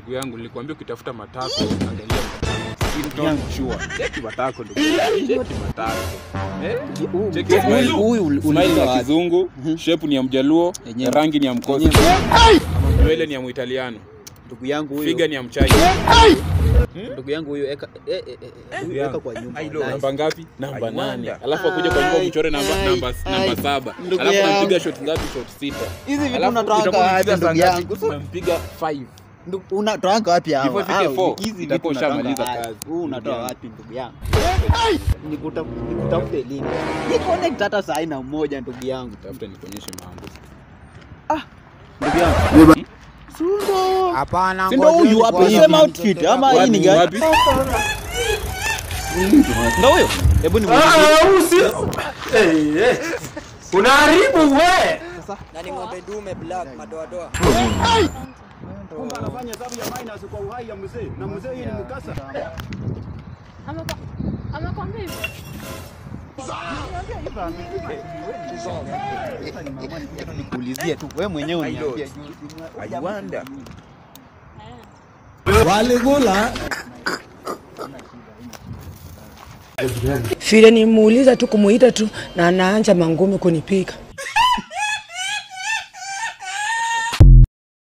ndugu yangu, nilikwambia ukitafuta matako angalia skin tone sure. Cheki matako ndugu yangu, cheki matako. Eh? Cheki Huyu- smile. huyu uli- Smile uliuliza ya wapi? kizungu, shape ni ya mjaluo, Yenyewe. rangi ni ya mkosi, Yenyewe. nywele ni ya muitaliano, Ndugu yangu huyo. figa ni ya mchina. Ndugu yangu huyo eka eh, eh, eh, huyo eka kwa nyumba. Ai, wallahi. Namba ngapi? Namba I wonder. nane. Alafu akuja kwa nyumba mchore namba Ai, namba ai, namba saba. ndugu Alafu yangu. nampiga shot ngapi? Shot sita. Hizi vitu Alafu unatoanga itakuwa wapi unapiga ndugu saa ngapi? yangu? Umempiga 5. Ndugu, unatoanga wapi hawa? Before ifike Hao, four, hizi vitu utakuwa unatoanga ushamaliza wapi? kazi. Huu unatoa Ndugu yangu. wapi ndugu yangu? Nikuta- Nikutafute lini? Ni connect hata saa aina moja ndugu yangu. Tafuta nikuonyeshe mambo. Ndugu yangu. Sundo. Hapana. Si ndo huyu hapa sema outfit ama hii ni gani? Wapi? Ndo huyo. Hebu ni unaharibu we na ni ng'ombe dume black madoadoa. anafanya hesabu ya minus kwa uhai ya mzee na mzee hii ni mkasa Amekwa- Amekwambia hivyo? nikuulizie tu wewe mwenyewe uniambie I wonder. vile nimuuliza tu kumuita tu na anaanja mangumi kunipiga